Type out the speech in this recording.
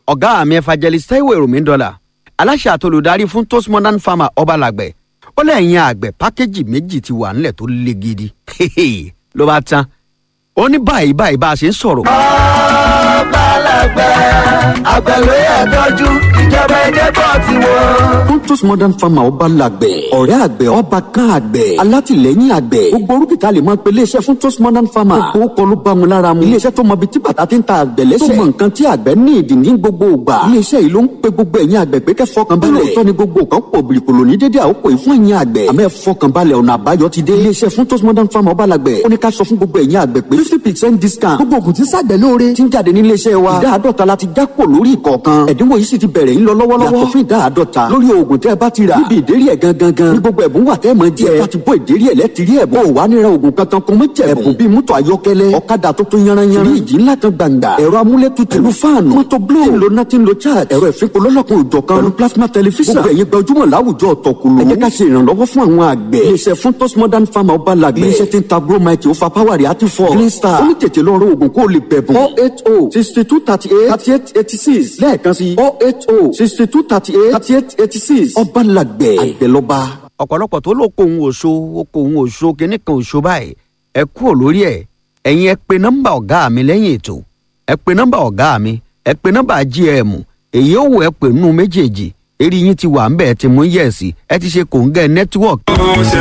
ọ̀gá mi evangelist taiwo èròmí dọ́là aláṣẹ àtolùdarí fún toast modern farmer ọbalàgbẹ̀ ó lẹ́yìn àgbẹ̀ pákéjì méjì ti wà nílẹ̀ tó le gidi ló bá tán ó ní báyìí báyìí bá a ṣe ń sọ̀rọ̀. ọbalàgbẹ̀ àgbẹ̀ ló yẹ tọ́jú ìjọba ẹ̀jẹ̀ bọ̀ ti wọ́n. Pontus Modern Farmer ọba làgbẹ̀, ọ̀rẹ́ àgbẹ̀ ọba kan àgbẹ̀, alátìlẹ́yìn àgbẹ̀. Gbogbo orúkìtà lè máa pe iléeṣẹ́ fún Pontus Modern Farmer. Gbogbo kọ́ ló bá wọn lára mu. Iléeṣẹ́ tó mọ ibi tí bàtà ti ń ta àgbẹ̀ lẹ́sẹ̀. Tó mọ nǹkan tí àgbẹ̀ ní ìdí ní gbogbo ìgbà. Iléeṣẹ́ yìí ló ń pe gbogbo ẹ̀yin àgbẹ̀ pé kẹ́ fọkàn balẹ̀. Lóòótọ́ ni gbogbo nǹkan pò bìrìkòlò ní dédé àkókò yìí fún ẹ̀yin àgbẹ̀. Àmọ́ ẹ fọkàn balẹ̀ ọ̀nà àbáyọ ti dé. Iléeṣẹ́ fún Pontus Modern Farmer ọba làgbẹ̀. Ó ní ká sọ fún gbogbo ẹ̀yin àgbẹ̀ pé fifty percent discount. Gbogbo ògùn tí sàgbẹ̀ lóore. Ti ń jáde ní iléeṣẹ́ wa. Ìdá àádọ́ta la ti já kò lórí ìkọ̀ọ̀kan. Ẹ̀dínwó yìí sì ti bẹ̀rẹ̀ ń lọ lọ́wọ́lọ́wọ́. Yàtọ̀ fún ìdá àádọ́ta. Lórí oògùn tẹ́ ẹ bá ti rà. Níbi ìdérí ẹ̀ gangan gan. Ní gbogbo ẹ̀bùn wà tẹ́ ẹ máa jẹ. Ẹ bá ti bọ́ ìdérí ẹ̀ lẹ́tìrí ẹ̀bùn. Ó wà nira oògùn kankan kún mọ́ jẹ̀bùn. Ẹ̀bùn bíi mọ́tò ayọ́kẹ́lẹ́. Ọ̀kadà tuntun yanranyanran. Fíríjì ńlá kan gbàǹgbà. Ẹ̀rọ amúlétutù. Pẹ̀lú fáànù. Mọ́tò blo. Tí ń lo nothing lo charge. Ẹ̀rọ ìfipò lọ́lọ́kan òjọ̀ kan. Pẹ̀lú plasma tẹlifíṣàn. Gbogbo ẹ̀yin gbajúmọ̀ láwùjọ ọ̀tọ̀kùlù. Ẹ jẹ́ ká ṣe ìrànlọ́wọ́ fún àwọn àgbẹ̀. Iléeṣẹ́ fún Tos Modern Farmer ọba làgbẹ̀. Iléeṣẹ́ tí ń ta Gromite ó fa power rẹ̀ àti fọ́. Green Star. Ó ní tètè lọ rọ oògùn kó o lè bẹ̀bùn. four eight oh sixty two thirty eight thirty eight eighty six lẹ́ẹ̀kan sí four eight oh sixty two thirty eight thirty eight eighty six ọba làgbẹ̀ àgbẹ̀lọba. ọ̀pọ̀lọpọ̀ tó ló kó òun òṣó ó kó òun òṣó kínní kan òṣó báyìí ẹ kúrò lórí ẹ̀ ẹ̀yin ẹ pe nọ́mbà ọ̀gá mi lẹ́yìn ètò ẹ pe nọ́mbà ọ̀gá mi ẹ pe nọ́mbà gm èyí ó wù ẹ pè nínú méjèèjì eré yín ti wà ń bẹ̀ ẹ ti mú yẹ̀sì ẹ ti ṣe kòńgẹ́ nẹ́tíwọ̀kì.